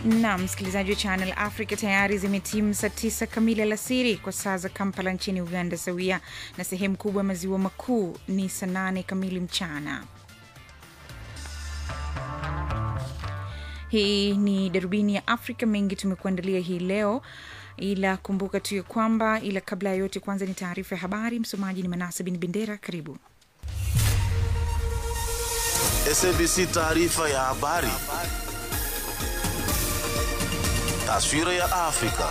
na msikilizaji wa Channel Africa, tayari zimetimu saa tisa kamili alasiri kwa saa za Kampala nchini Uganda, sawia na sehemu kubwa ya maziwa makuu ni saa nane kamili mchana. Hii ni darubini ya Afrika. Mengi tumekuandalia hii leo, ila kumbuka tu ya kwamba, ila kabla ya yote, kwanza ni taarifa ya habari. Msomaji ni Manasa Bin Bendera. Karibu. SABC taarifa ya habari. Taswira ya Afrika.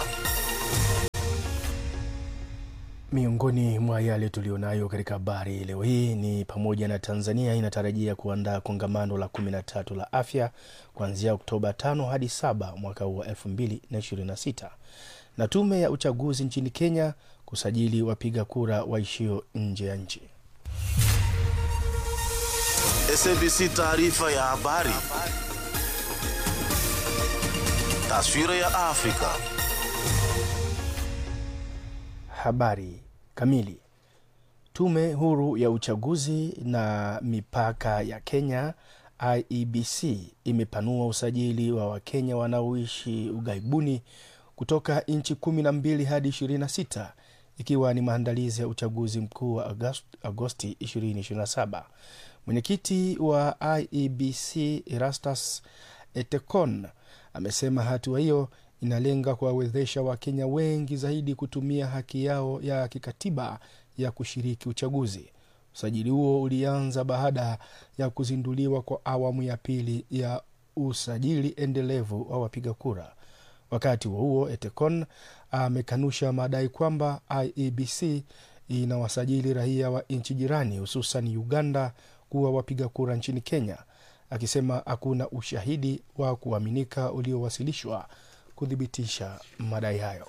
Miongoni mwa yale tulionayo katika habari leo hii ni pamoja na Tanzania inatarajia kuandaa kongamano la 13 la afya kuanzia Oktoba 5 hadi 7 mwaka huu wa 2026 na tume ya uchaguzi nchini Kenya kusajili wapiga kura waishio nje ya nchi. SABC taarifa ya habari. Taswira ya Afrika. Habari kamili. Tume huru ya uchaguzi na mipaka ya Kenya IEBC imepanua usajili wa Wakenya wanaoishi ughaibuni kutoka nchi kumi na mbili hadi ishirini na sita ikiwa ni maandalizi ya uchaguzi mkuu wa Agosti 2027. Mwenyekiti wa IEBC Erastus Etekon amesema hatua hiyo inalenga kuwawezesha Wakenya wengi zaidi kutumia haki yao ya kikatiba ya kushiriki uchaguzi. Usajili huo ulianza baada ya kuzinduliwa kwa awamu ya pili ya usajili endelevu wa wapiga kura. Wakati huo huo, Etekon amekanusha madai kwamba IEBC inawasajili raia wa nchi jirani hususan Uganda kuwa wapiga kura nchini Kenya, akisema hakuna ushahidi wa kuaminika uliowasilishwa kuthibitisha madai hayo.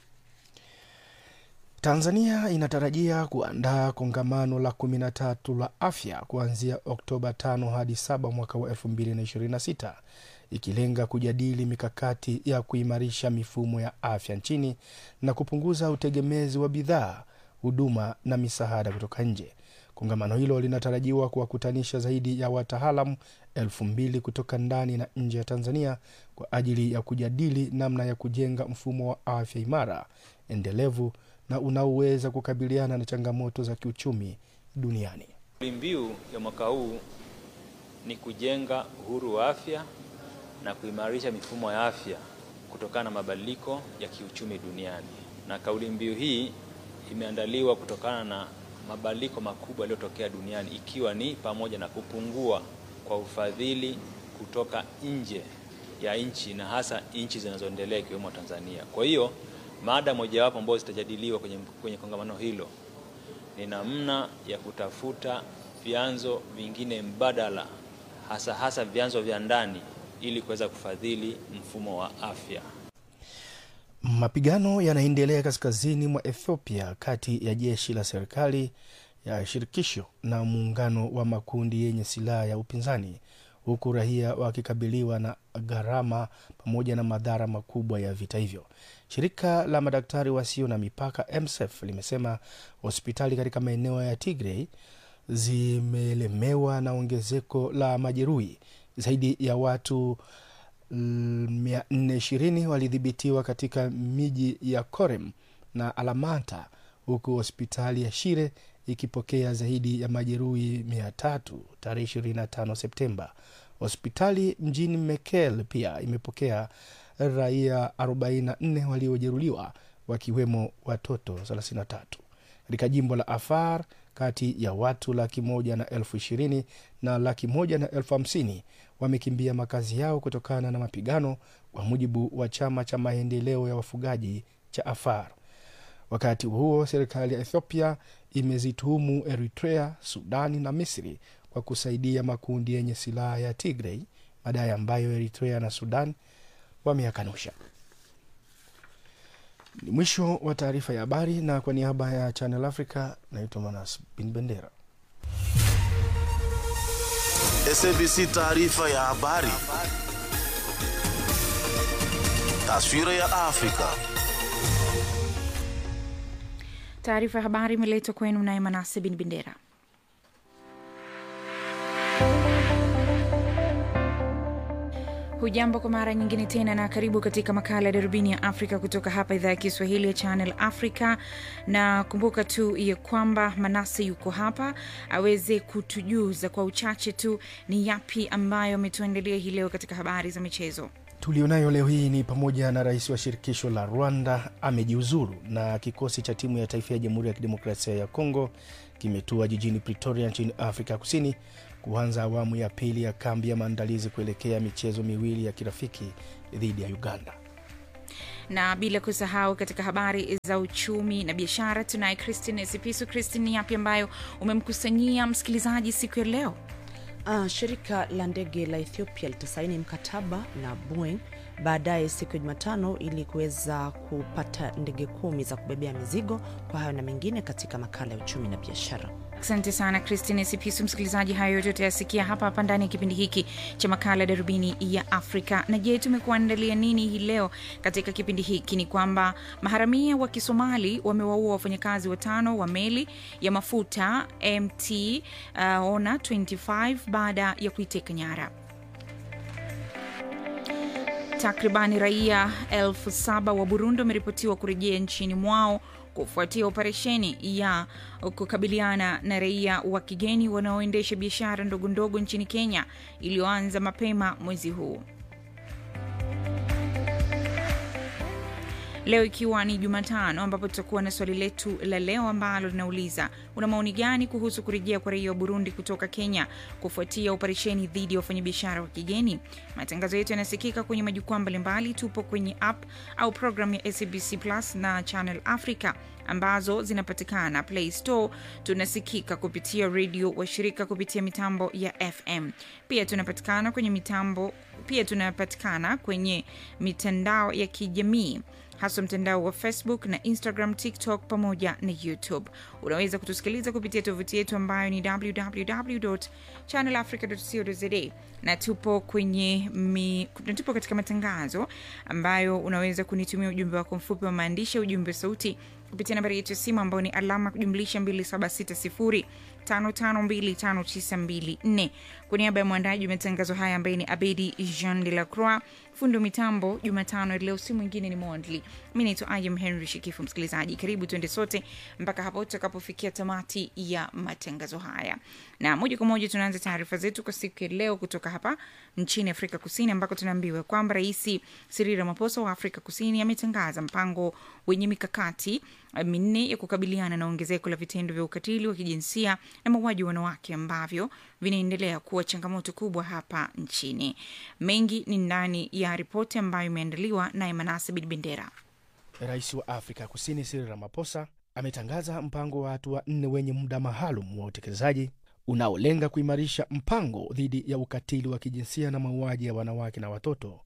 Tanzania inatarajia kuandaa kongamano la 13 la afya kuanzia Oktoba 5 hadi 7 mwaka wa 2026 ikilenga kujadili mikakati ya kuimarisha mifumo ya afya nchini na kupunguza utegemezi wa bidhaa, huduma na misaada kutoka nje. Kongamano hilo linatarajiwa kuwakutanisha zaidi ya wataalamu elfu mbili kutoka ndani na nje ya Tanzania kwa ajili ya kujadili namna ya kujenga mfumo wa afya imara, endelevu na unaoweza kukabiliana na changamoto za kiuchumi duniani. Kauli mbiu ya mwaka huu ni kujenga uhuru wa afya na kuimarisha mifumo ya afya kutokana na mabadiliko ya kiuchumi duniani, na kauli mbiu hii imeandaliwa kutokana na mabadiliko makubwa yaliyotokea duniani ikiwa ni pamoja na kupungua kwa ufadhili kutoka nje ya nchi na hasa nchi zinazoendelea ikiwemo Tanzania. Kwa hiyo mada mojawapo ambayo zitajadiliwa kwenye, kwenye kongamano hilo ni namna ya kutafuta vyanzo vingine mbadala hasa hasa vyanzo vya ndani ili kuweza kufadhili mfumo wa afya. Mapigano yanaendelea kaskazini mwa Ethiopia kati ya jeshi la serikali ya shirikisho na muungano wa makundi yenye silaha ya upinzani, huku raia wakikabiliwa na gharama pamoja na madhara makubwa ya vita hivyo. Shirika la madaktari wasio na mipaka MSF limesema hospitali katika maeneo ya Tigray zimelemewa na ongezeko la majeruhi. Zaidi ya watu 420 walidhibitiwa katika miji ya Korem na Alamanta, huku hospitali ya Shire ikipokea zaidi ya majeruhi 300 tarehe 25 Septemba. Hospitali mjini Mekelle pia imepokea raia 44 waliojeruhiwa wakiwemo watoto 33. Katika jimbo la Afar, kati ya watu laki moja na elfu ishirini na laki moja na elfu hamsini wamekimbia makazi yao kutokana na mapigano, kwa mujibu wa chama cha maendeleo ya wafugaji cha Afar. Wakati huo serikali ya Ethiopia imezituhumu Eritrea, Sudani na Misri kwa kusaidia makundi yenye silaha ya Tigray, madai ambayo Eritrea na Sudan wameyakanusha. Ni mwisho wa taarifa ya habari, na kwa niaba ya Channel Africa naitwa Manas Bin Bendera. SABC taarifa ya habari. Taswira ya Afrika. Taarifa ya habari imeletwa kwenu naye Manase Bin Bendera. hujambo kwa mara nyingine tena na karibu katika makala ya darubini ya afrika kutoka hapa idhaa ya kiswahili ya channel africa na kumbuka tu ya kwamba manase yuko hapa aweze kutujuza kwa uchache tu ni yapi ambayo ametuandalia hii leo katika habari za michezo tulionayo leo hii ni pamoja na rais wa shirikisho la rwanda amejiuzuru na kikosi cha timu ya taifa ya jamhuri ya kidemokrasia ya kongo kimetua jijini pretoria nchini afrika kusini kuanza awamu ya pili ya kambi ya maandalizi kuelekea michezo miwili ya kirafiki dhidi ya uganda na bila kusahau katika habari za uchumi na biashara tunaye christine sipisu christine ni yapi ambayo umemkusanyia msikilizaji siku ya leo Uh, shirika la ndege la Ethiopia litasaini mkataba na Boeing baadaye siku ya Jumatano ili kuweza kupata ndege kumi za kubebea mizigo. Kwa hayo na mengine katika makala ya uchumi na biashara. asante sana christine sipisu msikilizaji hayo yote utayasikia hapa hapa ndani ya kipindi hiki cha makala ya darubini ya afrika na je tumekuandalia nini hii leo katika kipindi hiki ni kwamba maharamia wa kisomali wamewaua wafanyakazi watano wa meli ya mafuta mt uh, ona 25 baada ya kuiteka nyara takribani raia elfu saba wa burundi wameripotiwa kurejea nchini mwao kufuatia operesheni ya kukabiliana na raia wa kigeni wanaoendesha biashara ndogo ndogo nchini kenya iliyoanza mapema mwezi huu leo ikiwa ni jumatano ambapo tutakuwa na swali letu la leo ambalo linauliza una maoni gani kuhusu kurejea kwa raia wa burundi kutoka kenya kufuatia operesheni dhidi ya wafanyabiashara wa kigeni matangazo yetu yanasikika kwenye majukwaa mbalimbali tupo kwenye app au programu ya sabc plus na channel africa ambazo zinapatikana play store tunasikika kupitia redio washirika kupitia mitambo ya fm pia tunapatikana kwenye mitambo pia tunapatikana kwenye mitandao ya kijamii haswa mtandao wa facebook na instagram tiktok pamoja na youtube unaweza kutusikiliza kupitia tovuti yetu ambayo ni www channelafrica.co.za na tupo kwenye mi, na tupo katika matangazo ambayo unaweza kunitumia ujumbe wako mfupi wa maandishi ujumbe wa sauti kupitia nambari yetu ya simu ambayo ni alama kujumlisha 2760 552594 kwa niaba ya mwandaji wa matangazo haya ambaye ni abedi jean de la croix fundi wa mitambo jumatano ya leo si mwingine ni mondli mi naitwa ayam henry shikifu msikilizaji karibu tuende sote mpaka hapo tutakapofikia tamati ya matangazo haya na moja kwa moja tunaanza taarifa zetu kwa siku ya leo kutoka hapa nchini afrika kusini ambako tunaambiwa kwamba rais siril ramaposa wa afrika kusini ametangaza mpango wenye mikakati minne ya kukabiliana na ongezeko la vitendo vya ukatili wa kijinsia na mauaji wa wanawake ambavyo vinaendelea kuwa changamoto kubwa hapa nchini mengi ni ndani ya ripoti ambayo imeandaliwa naye manase bidbendera rais wa afrika kusini siri ramaposa ametangaza mpango wa hatua nne wenye muda maalum wa utekelezaji unaolenga kuimarisha mpango dhidi ya ukatili wa kijinsia na mauaji ya wanawake na watoto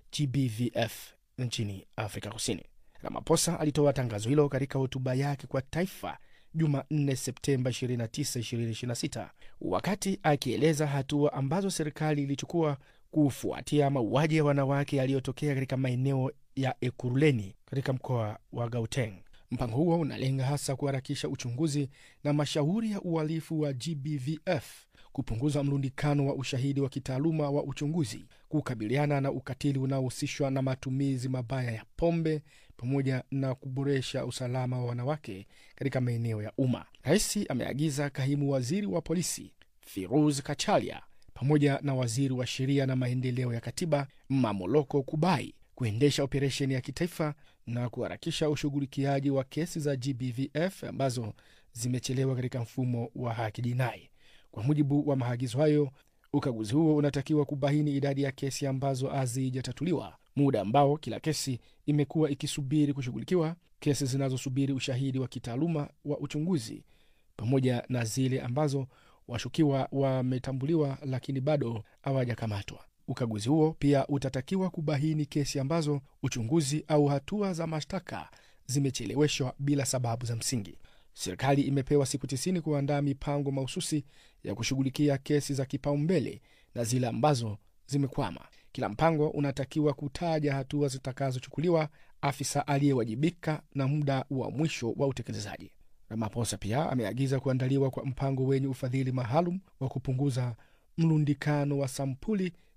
gbvf nchini afrika kusini ramaposa alitoa tangazo hilo katika hotuba yake kwa taifa jumanne septemba 29 2026 wakati akieleza hatua ambazo serikali ilichukua kufuatia mauaji ya wanawake yaliyotokea katika maeneo ya ekuruleni katika mkoa wa gauteng mpango huo unalenga hasa kuharakisha uchunguzi na mashauri ya uhalifu wa gbvf kupunguza mlundikano wa ushahidi wa kitaaluma wa uchunguzi kukabiliana na ukatili unaohusishwa na matumizi mabaya ya pombe pamoja na kuboresha usalama wa wanawake katika maeneo ya umma rais ameagiza kaimu waziri wa polisi firuz kachalia pamoja na waziri wa sheria na maendeleo ya katiba mamoloko kubai kuendesha operesheni ya kitaifa na kuharakisha ushughulikiaji wa kesi za gbvf ambazo zimechelewa katika mfumo wa haki jinai kwa mujibu wa maagizo hayo ukaguzi huo unatakiwa kubaini idadi ya kesi ambazo hazijatatuliwa muda ambao kila kesi imekuwa ikisubiri kushughulikiwa kesi zinazosubiri ushahidi wa kitaaluma wa uchunguzi pamoja na zile ambazo washukiwa wametambuliwa lakini bado hawajakamatwa ukaguzi huo pia utatakiwa kubaini kesi ambazo uchunguzi au hatua za mashtaka zimecheleweshwa bila sababu za msingi serikali imepewa siku 90 kuandaa mipango mahususi ya kushughulikia kesi za kipaumbele na zile ambazo zimekwama kila mpango unatakiwa kutaja hatua zitakazochukuliwa afisa aliyewajibika na muda wa mwisho wa utekelezaji ramaposa pia ameagiza kuandaliwa kwa mpango wenye ufadhili maalum wa kupunguza mlundikano wa sampuli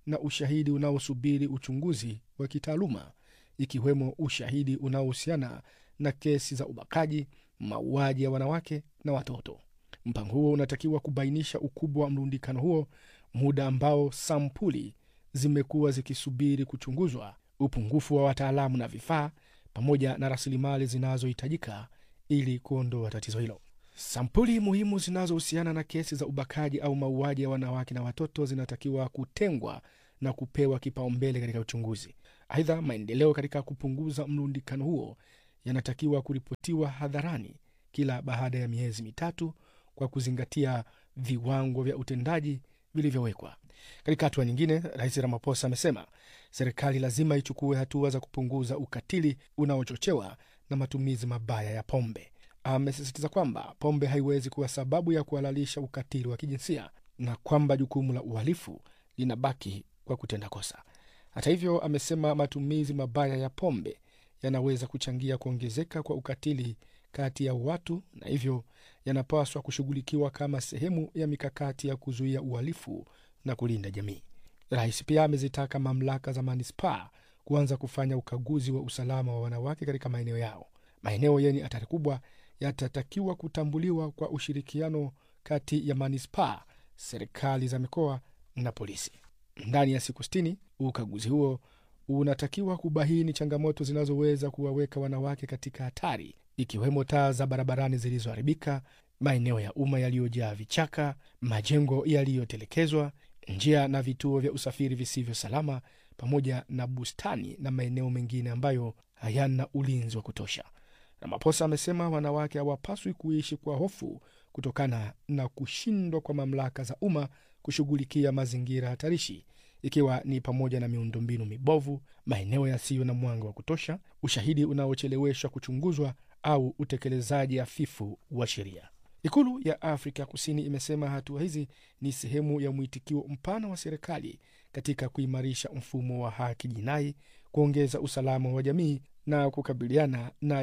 na ushahidi unaosubiri uchunguzi wa kitaaluma, ikiwemo ushahidi unaohusiana na kesi za ubakaji, mauaji ya wanawake na watoto. Mpango huo unatakiwa kubainisha ukubwa wa mrundikano huo, muda ambao sampuli zimekuwa zikisubiri kuchunguzwa, upungufu wa wataalamu na vifaa, pamoja na rasilimali zinazohitajika ili kuondoa tatizo hilo. Sampuli muhimu zinazohusiana na kesi za ubakaji au mauaji ya wanawake na watoto zinatakiwa kutengwa na kupewa kipaumbele katika uchunguzi. Aidha, maendeleo katika kupunguza mrundikano huo yanatakiwa kuripotiwa hadharani kila baada ya miezi mitatu kwa kuzingatia viwango vya utendaji vilivyowekwa. Katika hatua nyingine, Rais Ramaphosa amesema serikali lazima ichukue hatua za kupunguza ukatili unaochochewa na matumizi mabaya ya pombe. Amesisitiza kwamba pombe haiwezi kuwa sababu ya kuhalalisha ukatili wa kijinsia na kwamba jukumu la uhalifu linabaki kwa kutenda kosa. Hata hivyo, amesema matumizi mabaya ya pombe yanaweza kuchangia kuongezeka kwa ukatili kati ya watu na hivyo yanapaswa kushughulikiwa kama sehemu ya mikakati ya kuzuia uhalifu na kulinda jamii. Rais pia amezitaka mamlaka za manispaa kuanza kufanya ukaguzi wa usalama wa wanawake katika maeneo yao. Maeneo yenye hatari kubwa yatatakiwa kutambuliwa kwa ushirikiano kati ya manispaa, serikali za mikoa na polisi. Ndani ya siku sitini, ukaguzi huo unatakiwa kubaini changamoto zinazoweza kuwaweka wanawake katika hatari, ikiwemo taa za barabarani zilizoharibika, maeneo ya umma yaliyojaa vichaka, majengo yaliyotelekezwa, njia na vituo vya usafiri visivyo salama, pamoja na bustani na maeneo mengine ambayo hayana ulinzi wa kutosha. Ramaphosa amesema wanawake hawapaswi kuishi kwa hofu kutokana na kushindwa kwa mamlaka za umma kushughulikia mazingira hatarishi, ikiwa ni pamoja na miundombinu mibovu, maeneo yasiyo na mwanga wa kutosha, ushahidi unaocheleweshwa kuchunguzwa au utekelezaji hafifu wa sheria. Ikulu ya Afrika Kusini imesema hatua hizi ni sehemu ya mwitikio mpana wa serikali katika kuimarisha mfumo wa haki jinai, kuongeza usalama wa jamii na kukabiliana na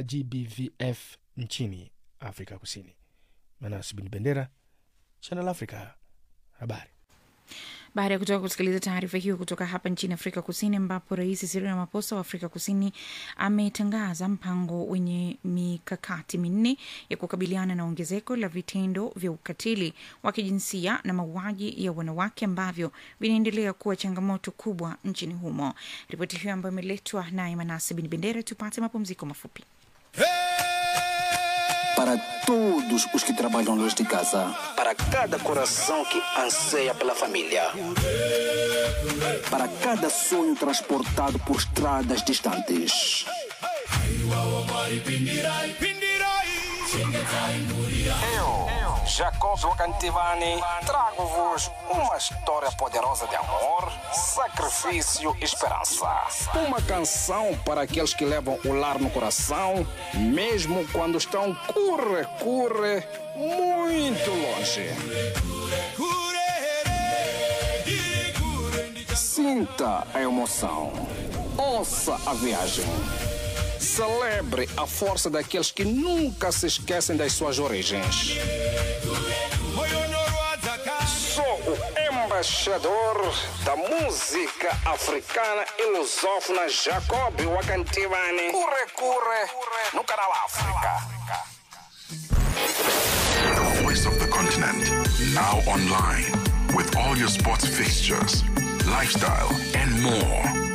GBVF nchini Afrika Kusini. Manas Bin Bendera, Channel Africa, habari. Baada ya kutoka kusikiliza taarifa hiyo kutoka hapa nchini Afrika Kusini, ambapo Rais Cyril Ramaphosa wa Afrika Kusini ametangaza mpango wenye mikakati minne ya kukabiliana na ongezeko la vitendo vya ukatili wa kijinsia na mauaji ya wanawake ambavyo vinaendelea kuwa changamoto kubwa nchini humo. Ripoti hiyo ambayo imeletwa naye Manase Bin Bendera. Tupate mapumziko mafupi. Para todos os que trabalham longe de casa, para cada coração que anseia pela família, para cada sonho transportado por estradas distantes. Eu, Jacob Wakantivani, trago-vos uma história poderosa de amor, sacrifício e esperança. Uma canção para aqueles que levam o lar no coração, mesmo quando estão curre, curre, muito longe. Sinta a emoção. Ouça a viagem. Celebre a força daqueles que nunca se esquecem das suas origens. Sou o embaixador da música africana e lusófona Jacob Wakantivani. Curre, curre, no canal África. The voice of the continent. Now online. With all your sports fixtures, lifestyle, and more.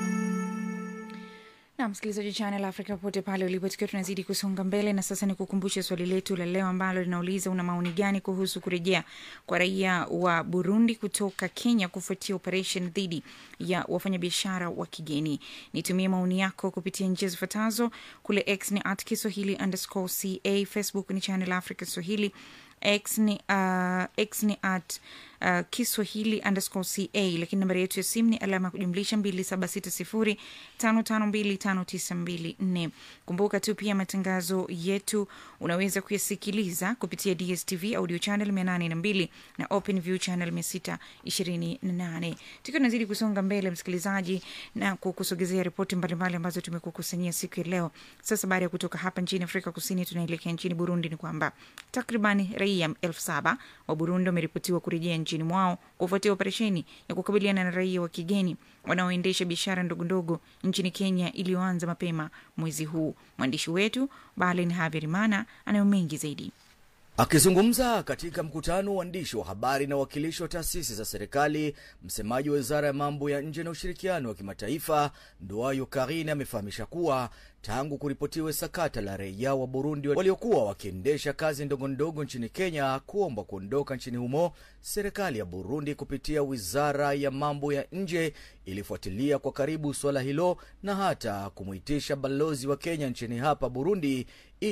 na msikilizaji Channel Africa popote pale ulipo, tukiwa tunazidi kusonga mbele, na sasa ni kukumbusha swali letu la leo ambalo linauliza una maoni gani kuhusu kurejea kwa raia wa Burundi kutoka Kenya kufuatia operation dhidi ya wafanyabiashara wa kigeni. Nitumie maoni yako kupitia njia zifuatazo: kule X ni at Kiswahili underscore ca, Facebook ni Channel Africa Swahili, X ni, uh, X ni at uh, Kiswahili underscore ca, lakini nambari yetu ya simu ni alama ya kujumlisha mbili saba sita sifuri tano tano mbili tano tisa mbili nne. Kumbuka tu pia matangazo yetu unaweza kuyasikiliza kupitia DSTV audio channel mia nane na mbili na Open View channel mia sita ishirini na nane. Tukiwa tunazidi kusonga mbele, msikilizaji, na kukusogezea ripoti mbalimbali ambazo tumekukusanyia siku ya leo. Sasa baada ya kutoka hapa nchini Afrika Kusini, tunaelekea nchini Burundi. Ni kwamba takribani raia elfu saba wa Burundi wameripotiwa kurejea nchini nchini mwao kufuatia operesheni ya kukabiliana na raia wa kigeni wanaoendesha biashara ndogondogo nchini Kenya iliyoanza mapema mwezi huu. Mwandishi wetu Balen Haverimana anayo mengi zaidi. Akizungumza katika mkutano wa waandishi wa habari na wawakilishi wa taasisi za serikali, msemaji wa wizara ya mambo ya nje na ushirikiano wa kimataifa Nduayo Karine amefahamisha kuwa tangu kuripotiwe sakata la raia wa Burundi waliokuwa wakiendesha kazi ndogo ndogo nchini Kenya kuomba kuondoka nchini humo, serikali ya Burundi kupitia wizara ya mambo ya nje ilifuatilia kwa karibu suala hilo na hata kumwitisha balozi wa Kenya nchini hapa Burundi